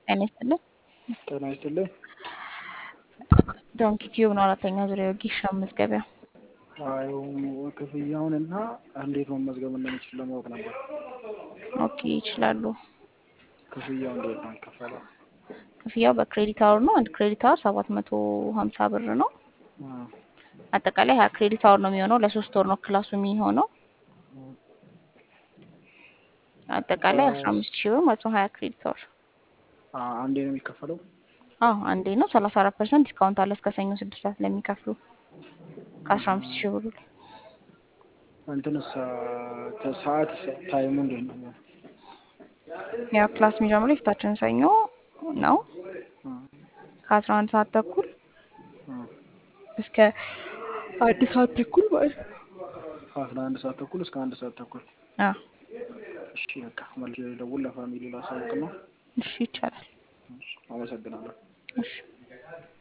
ጤና ይስጥልኝ። ጤና ይስጥልኝ። ዶንኪ ቲዩብ ነው አራተኛ ዙሪያ ወጌሻ መዝገቢያ። አይ ክፍያውን እና እንዴት መመዝገብ እንደሚችል ለማወቅ ነበር። ኦኬ ይችላሉ። ክፍያው እንዴት ነው የሚከፈለው? ክፍያው በክሬዲት አወር ነው። አንድ ክሬዲት አወር ሰባት መቶ ሀምሳ ብር ነው። አጠቃላይ ሀያ ክሬዲት አወር ነው የሚሆነው። ለሶስት ወር ነው ክላሱ የሚሆነው። አጠቃላይ አስራ አምስት ሺህ ብር ማለት ነው። ሀያ ክሬዲት አወር አንዴ ነው የሚከፈለው? አዎ አንዴ ነው። ሰላሳ አራት ፐርሰንት ዲስካውንት አለ እስከ ሰኞ ስድስት ሰዓት ለሚከፍሉ ከአስራ አምስት ሺህ ብሩ ላይ እንትንስ ሰዓት ታይሙ እንዴት ነው? ያው ክላስ የሚጀምረው የፊታችን ሰኞ ነው ከአስራ አንድ ሰዓት ተኩል እስከ አንድ ሰዓት ተኩል ማለት ነው። ከአስራ አንድ ሰዓት ተኩል እስከ አንድ ሰዓት ተኩል። አዎ እሺ በቃ መልሼ ልደውል ለፋሚሊ ላሳውቅ ነው። እሺ ይቻላል። አመሰግናለሁ። እሺ